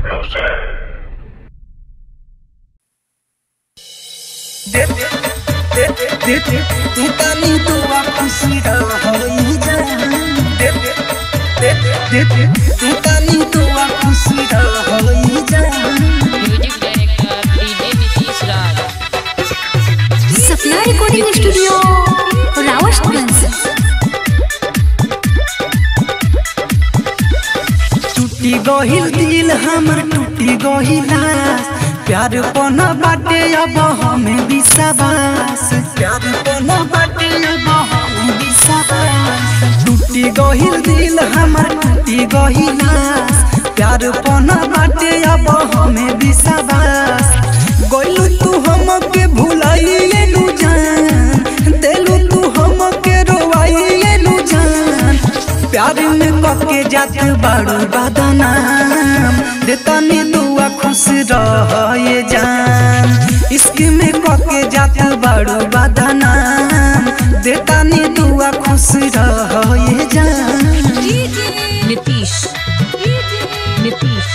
तनी दुआ खुशी रहई जा तनी दुआ खुशी रहई जा music director DJ Nitish Raj Sapna recording studio Rawatganj टूटी गहिल दिल हमर टूटी गहिला प्यार पन बाटे अब हमें विश्वास प्यार पन बाटे अब हमें विश्वास टूटी गहिल दिल हमर टूटी गहिला प्यार पन बाटे अब हमें विश्वास गइलू तू हमके भुलाइए नु जान देलू तू हमके रोवाइए नु जान प्यार में कके जात बाड़ू बदनाम देतानी दुआ खुश रहे जान इश्क में कके जात बाड़ू बदनाम देतानी दुआ खुश रहे जान नीतीश नीतीश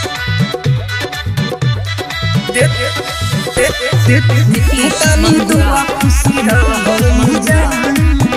देतानी दुआ खुश रहे जान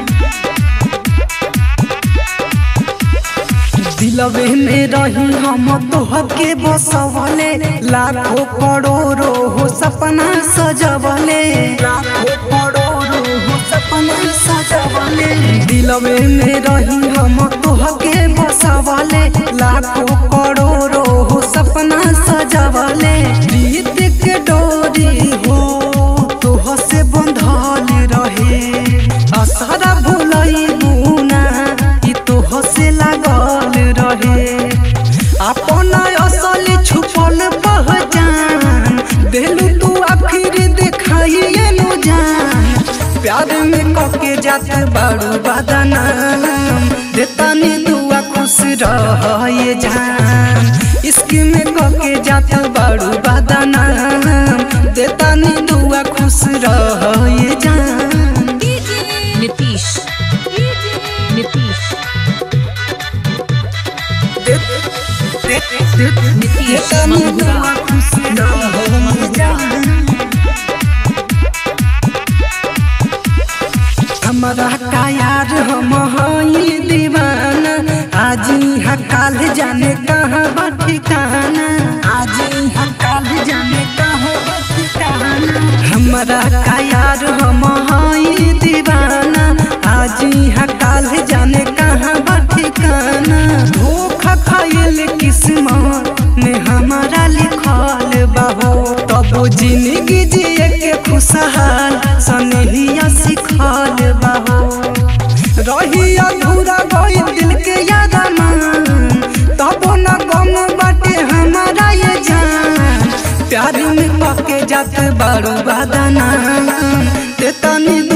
दिलवे में रही हम तोहके बसवले लाखों करोड़ों हो सपना सजवले लाखों करोड़ों हो सपना सजवले दिलवे में रही हम तोहके बसवले लाखों करोड़ों हो सपना सजवले प्रीत के डोरी हो तोह से बंधल रहे असरा भुलई बुना ई तोह से लागल रहे अपन असल छुपल पहचान देलू तू आखिर दिखाइए नु जान प्यार में कके जात बाड़ू बदनाम देतानी दुआ खुश रहे जान इश्क में कके जात बाड़ू बदनाम देतानी दुआ खुश रहे जान नीतीश नीतीश नीतीश मंगुरा हमारा का यार हम हई दीवाना आज यहाँ काल जाने कहाँ बा ठिकाना आज यहाँ काल जाने कहाँ बा ठिकाना हमारा का यार हम हई दीवाना आज यहाँ काल जाने कहाँ बा ठिकाना धोखा खाइल किस्मत में हमारा लिखल बाहो तब जिंदगी जिए के खुशहाल सनहिया सिखल बाहो रही अधूरा गई दिल के याद मान तब न गम बाटे हमारा ये जान प्यार में पके जात बारू बदनाम ते तनी